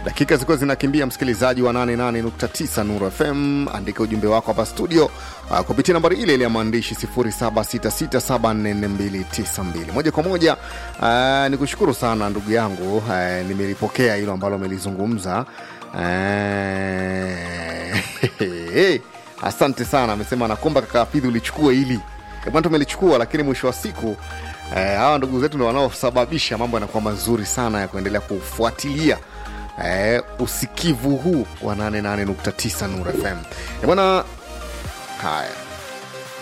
dakika zilikuwa zinakimbia msikilizaji wa 88.9 Nuru FM andika ujumbe wako hapa studio uh, kupitia nambari ile ile ya maandishi 0766744292 moja kwa moja uh, ni kushukuru sana ndugu yangu uh, nimelipokea hilo ambalo amelizungumza uh, asante sana amesema nakomba kaka Hafidhi ulichukua hili kama tumelichukua lakini mwisho wa siku eh, hawa ndugu zetu ndo wanaosababisha mambo yanakuwa mazuri sana ya kuendelea kufuatilia eh, usikivu huu wa 88.9 Nuru FM Eh, bwana haya